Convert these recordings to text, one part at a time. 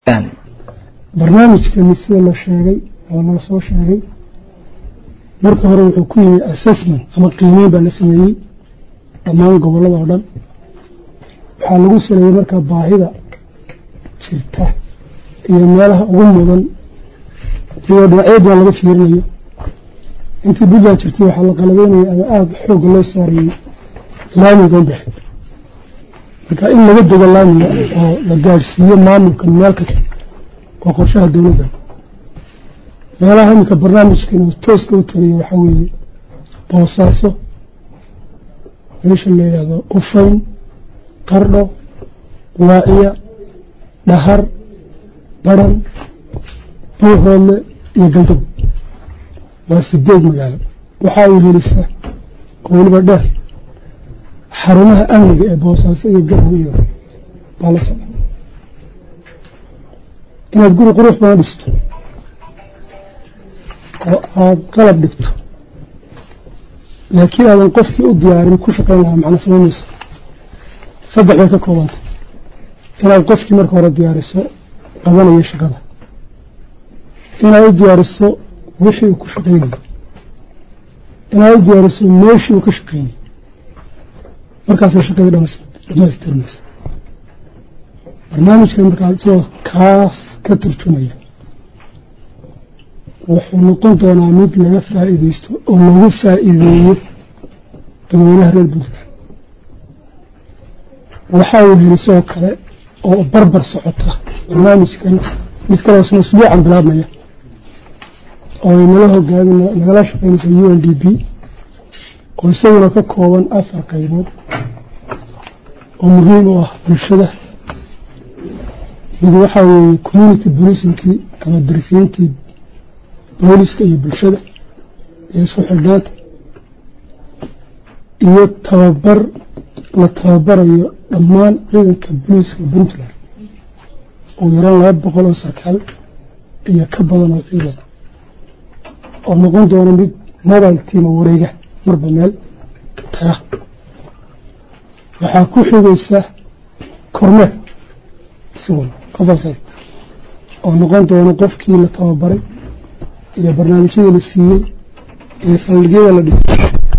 barnaamijkani sida la sheegay oo laga soo sheegay marka hore wuxuu ku yimi assessment ama qiimeyn baa la sameeyey dhammaan gobollada oo dhan waxaa lagu saleeyey markaa baahida jirta iyo meelaha ugu mudan iyadoo dhinacyadan laga fiirinayo intii buntland jirtay waxaa la qalabeynaya ama aada xoogga loo saarayey laamiga unbaxe marka in laga dego laamiga oo la gaadhsiiyo maamulkan meel kasta waa qorshaha dowladda meelaha iminka barnaamijkan uu tooska u tagayo waxaa weeye boosaaso meesha la yidhaahdo ufayn qardho waaciya dhahar baran buuhoodle iyo galdow waa sideed magaalo waxaa uu helisa oo weliba dheer xarumaha amniga ee boosaaso iyo garow iyo baa la socda inaad guri qurux badan dhisto oo aada qalab dhigto laakiin aadan qofkii u diyaarin ku shaqayn lahaa macna samaynayso saddex bay ka koobantay inaad qofkii marka hore diyaariso qabanayo shaqada inaad u diyaariso wixii uu ku shaqaynayay inaad u diyaariso meeshii uu ka shaqaynayay markaasay shaqadii dhamaystirmaysa barnaamijkan markaa isagoo kaas ka turjumaya wuxuu noqon doonaa mid laga faa'iidaysto oo lagu faa'iideeyo dadweynaha reer puntland waxaa uu helisoo kale oo barbar socota barnaamijkan mid kaloo isna usbuucan bilaabmaya oo ay nala hogaami nagala shaqaynaysa u n d b oo isaguna ka kooban afar qaybood oo muhiim u ah bulshada mid waxaa weeye community bolicingkii ama darisiintii booliska iyo bulshada iyo isku xidhnaanta iyo tababar la tababarayo dhammaan ciidanka booliiska puntland oo yaraan laba boqol oo sarkaal iyo ka badan oo ciidan oo noqon doono mid mobile tiama wareega marba meel taga waxaa ku xigaysa kormeer isaguna oversight oo noqon doono qofkii la tababaray iyo barnaamijyadii la siiyey iyo saldhigyada la dhisay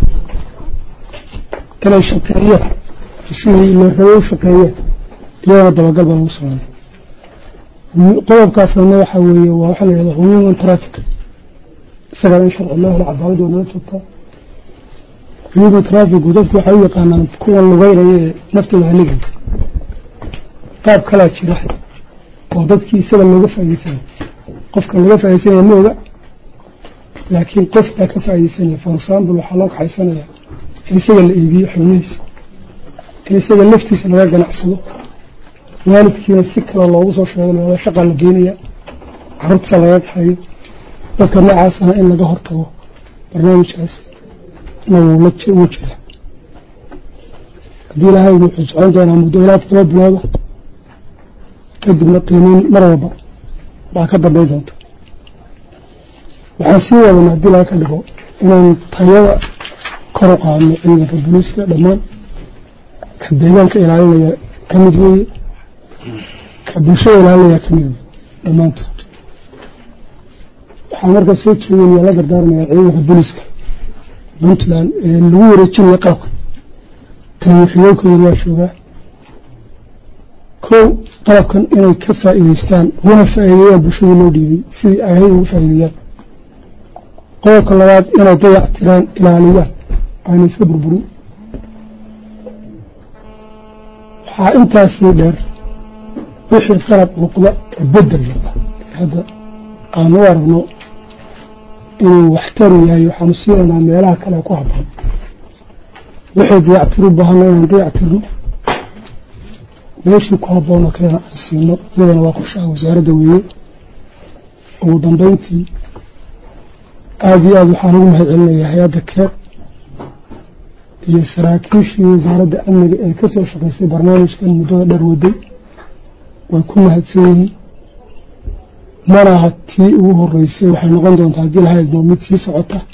inay shaqeeyaan sidii la rabo u shaqeeyeen iyadana dabagal baa lagu sameynay qodobkaasna waxaa weeye waa waxaa la yidhahda human traffic isagana in sharci loo helo cadaalad waa nala joogtaa human trafficu dadku waxay u yaqaanaan kuwan lugeynaya ee naftooda haligaya qaab kalaa jira oo dadkii isaga looga faaideysanaya qofka looga faaideysanaya ma oga laakiin qof baa ka faaideysanaya for example waxaa loo kaxaysanaya in isaga la iibiyo xubnihiisa in isaga laftiisa laga ganacsado waalidkiina si kale loogu soo sheego looda shaqaa la geenaya carruurtiisa laga kaxeeyo dadka noocaasana in laga hortago barnaamijkaas na wuu jira haddii ilaahay wuxuu socon doonaa muddo ilaa todoba bilooda kadibna qiimeyn mar walba baa ka dambayn doonta waxaan sii wadana haddii laga ka dhigo inaan tayada kor u qaadno ciidanka booliiska dhammaan ka deegaanka ilaalinaya ka mid weeye ka bulshada ilaalinaya ka mid weye dhammaantood waxaa markaa soo jeedinaya la dardaarmaya ciidanka booliiska puntland ee lagu wareejinaya qalabka taliyaxigoonkooda waa joogaa kow qalabkan inay ka faa'iidaystaan uguna faa'iideeyaan bulshadii loo dhiibay sidii ay ahayd ugu faa'iideeyaan qodobka labaad inay dayac tiraan ilaaliyaan ayna iska burburin waxaa intaasii dheer wixii qalab noqda ee bedel noqda hadda aan u aragno inuu waxtaru yahay waxaanu siinaynaa meelaha kale ku habboon wixii dayactir u baahanna inaan dayactirno meeshii ku habboonoo kalena aan siino iyadana waa qorshaha wasaaradda weeye ugu dambeyntii aada iyo aada waxaan ugu mahad celinayaa hay-adda keer iyo saraakiishii wasaaradda amniga ee ka soo shaqaysay barnaamijkan muddada dheer waday way ku mahadsan yihiin mana aha tii ugu horeysay waxay noqon doontaa haddii lahaydmo mid sii socota